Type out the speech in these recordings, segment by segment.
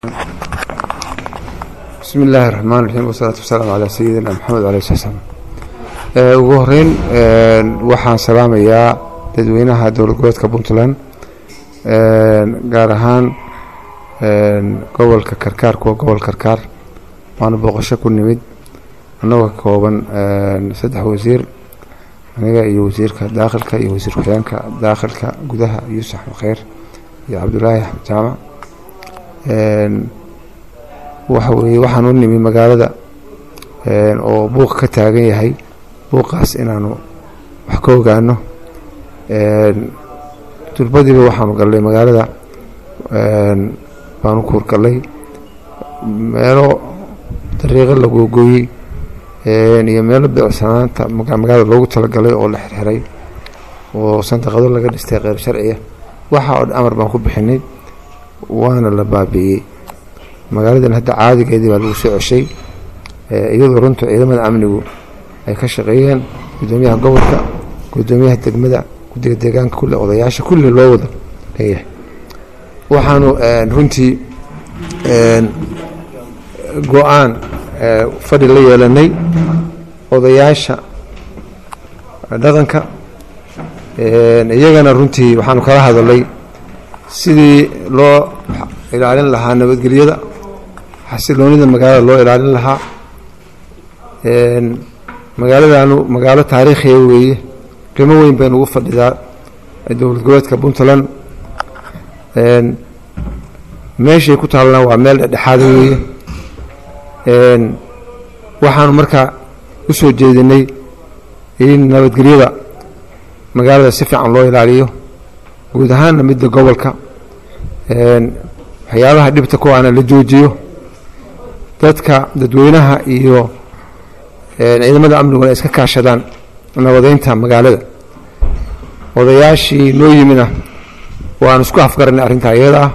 bismi illaahi raxmaan raxiim wasalaatu wasalaamu calaa sayidina maxamed aleh sl slam ugu horeyn waxaan salaamayaa dadweynaha dowlad goboleedka puntland gaar ahaan gobolka karkaar kuwa gobol karkaar waana booqasho ku nimid annagoo ka kooban saddex wasiir aniga iyo wasiirka daakhilka iyo wasiir ku-xigeenka daakhilka gudaha yuusuf kheyr iyo cabdulaahi axmed jaamac waxa weeye waxaan u nimi magaalada oo buuq ka taagan yahay buuqaas inaanu wax ka ogaano durbadiiba waxaanu gallay magaalada baanu kuurgallay meelo dariiqo la googooyey iyo meelo beecsanaanta magaalada loogu talagalay oo la xirxiray oo sandaqado laga dhistay kheyr sharciya waxa oo amar baan ku bixinay waana la baabi'iyey magaaladan hadda caadigeedii baa lagu soo ceshay iyadoo runtu ciidamada amnigu ay ka shaqeeyeen gudoomiyaha gobolka gudoomiyaha degmada guddiga deegaanka kulle odayaasha kulli loo wada leeyahay waxaanu runtii go-aan fadhi la yeelanay odayaasha dhaqanka iyagana runtii waxaanu kala hadalay sidii loo ilaalin lahaa nabadgelyada xasiloonida magaalada loo ilaalin lahaa magaaladanu magaalo taariikhiya weeye qiimo weyn baynu ugu fadhidaa dowlad goboleedka puntland meeshay ku taalna waa meel dhexdhexaada weeye waxaanu markaa u soo jeedinay in nabadgelyada magaalada si fiican loo ilaaliyo guud ahaanna midda gobolka waxyaabaha dhibta kuwaana la joojiyo dadka dadweynaha iyo ciidamada amniguna iska kaashadaan nabadeynta magaalada odayaashii noo yimina waanu isku afgaranay arrintaa iyada ah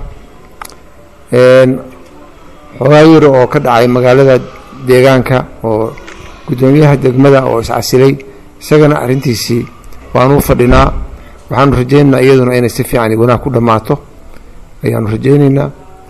xoogaa yar oo ka dhacay magaalada deegaanka oo guddoomiyaha degmada oo iscasilay isagana arrintiisii waanu u fadhinaa waxaanu rajaynaynaa iyaduna inay si fiican wanaag ku dhammaato ayaanu rajaynaynaa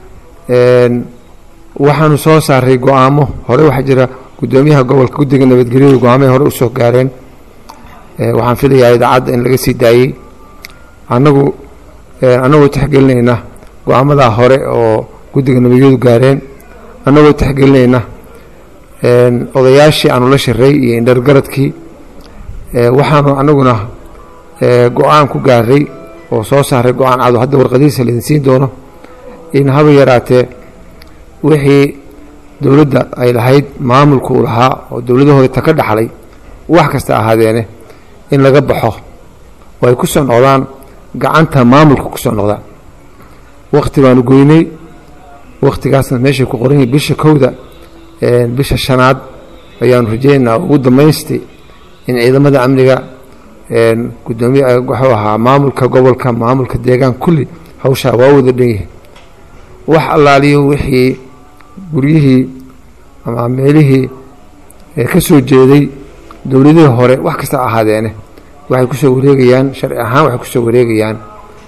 waxaanu soo saaray go-aamo hore waxaa jira guddoomiyaha gobolka guddiga nabadgelyada go-aamay hore usoo gaareen waxaan filayaa idaacadda in laga sii daayey annagu annagoo tixgelinayna go-aamadaa hore oo guddiga nabadgelyadu gaareen annagoo tixgelinayna odayaashii aanu la shiray iyo indhargaradkii waxaanu annaguna go-aan ku gaaray oo soo saaray go-aan cado hadda warqadihiisa laydin siin doono in haba yaraatee wixii dowladda ay lahayd maamulku u lahaa oo dowladahooda ta ka dhaxlay wax kasta ahaadeene in laga baxo oo ay ku soo noqdaan gacanta maamulka ku soo noqdaan wakhti baanu goynay wakhtigaasna meeshay ku qoran yihin bisha kowda bisha shanaad ayaanu rajaynaynaa ugu dambaystay in ciidamada amniga gudoomiye wuxuu ahaa maamulka gobolka maamulka deegaanka kulli hawshaa waa wada dhan yihiin wax allaaliyo wixii guryihii ama meelihii ka soo jeeday dowladihii hore wax kasta ahaadeene waxay kusoo wareegayaan sharci ahaan waxay kusoo wareegayaan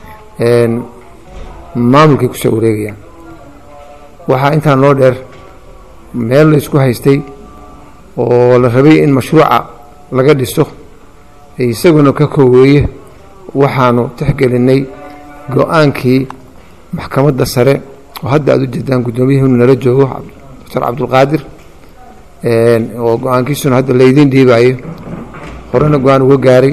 maamulkay kusoo wareegayaan waxaa intaa noo dheer meel la isku haystay oo la rabay in mashruuca laga dhiso isaguna ka kooweeye waxaanu tixgelinay go-aankii maxkamadda sare oo hadda aad u jeedaan guddoomiyihinu nala joogo doctor cabdulqaadir oo go-aankiisuna hadda laydiin dhiibaayo horena go-aan uga gaaray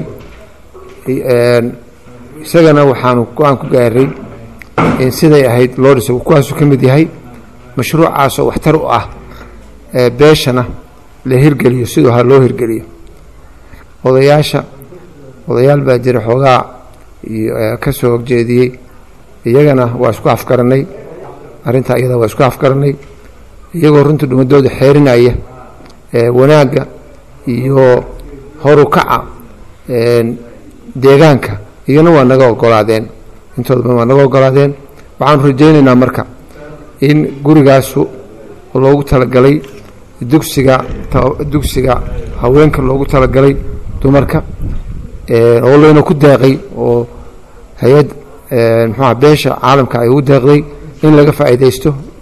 isagana waxaanu go-aan ku gaaray in siday ahayd loo dhiso kuwaasuu ka mid yahay mashruucaasoo waxtar u ah beeshana la hirgeliyo siduu ha loo hirgeliyo odayaasha odayaal baa jira xoogaa ka soo horjeediyey iyagana waa isku afgaranay arrintaa iyada waa isku afgaranay iyagoo runta dhumadooda xeerinaya wanaagga iyo horu kaca deegaanka iyana waa naga ogolaadeen intooda waa naga ogolaadeen waxaanu rajaynaynaa marka in gurigaasu loogu talagalay dugsiga dugsiga haweenka loogu talagalay dumarka oo layna ku deeqay oo hay-ad muxuuha beesha caalamka ay ugu deeqday in laga faa'iidaysto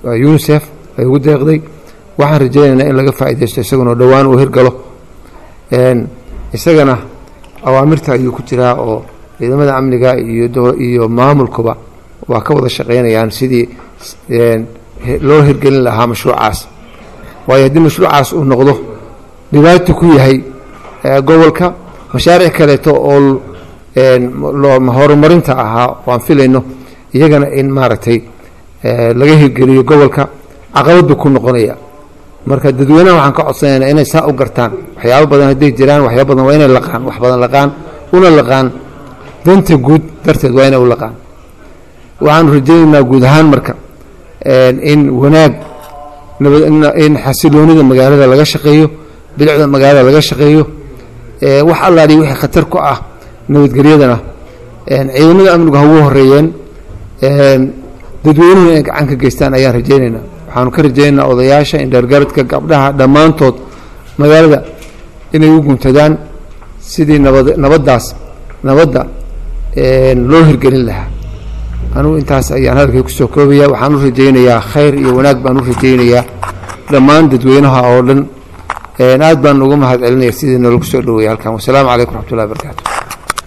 unisef ay ugu deeqday waxaan rajaynaynaa in laga faa'iidaysto isaguna dhowaan uu hirgalo isagana awaamirta ayuu ku jiraa oo ciidamada amniga iyo iyo maamulkuba waa ka wada shaqaynayaan sidii loo hirgelin lahaa mashruucaas waayo haddii mashruucaas uu noqdo dhibaato ku yahay gobolka mashaaric kaleeto oo horumarinta ahaa waan filayno iyagana in maaragtay laga hirgeliyo gobolka caqabadbu ku noqonaya marka dadweynaha waxaan ka codsanaynaa inay saa u gartaan waxyaabo badan hadday jiraan waxyaaba badan waa inay laqaan wax badan laqaan una laqaan danta guud darteed waa inay u laqaan waxaanu rajaynaynaa guud ahaan marka in wanaag in xasiloonida magaalada laga shaqeeyo bilicda magaalada laga shaqeeyo wax allaali wixii khatar ku ah nabadgelyadana ciidamada amnigu ha ugu horeeyeen dadweynuhu inay gacan ka geystaan ayaan rajaynaynaa waxaanu ka rajaynaynaa odayaasha indheergaradka gabdhaha dhammaantood magaalada inay u guntadaan sidii nabad nabaddaas nabadda loo hirgelin lahaa anugu intaas ayaan hadalkay kusoo koobaya waxaan u rajaynayaa khayr iyo wanaag baan u rajaynayaa dhammaan dadweynaha oo dhan aad baan uga mahad celinaya sidii noola kusoo dhaweeyay halkan wasalaamu calaykum raxmatullahi barakaatu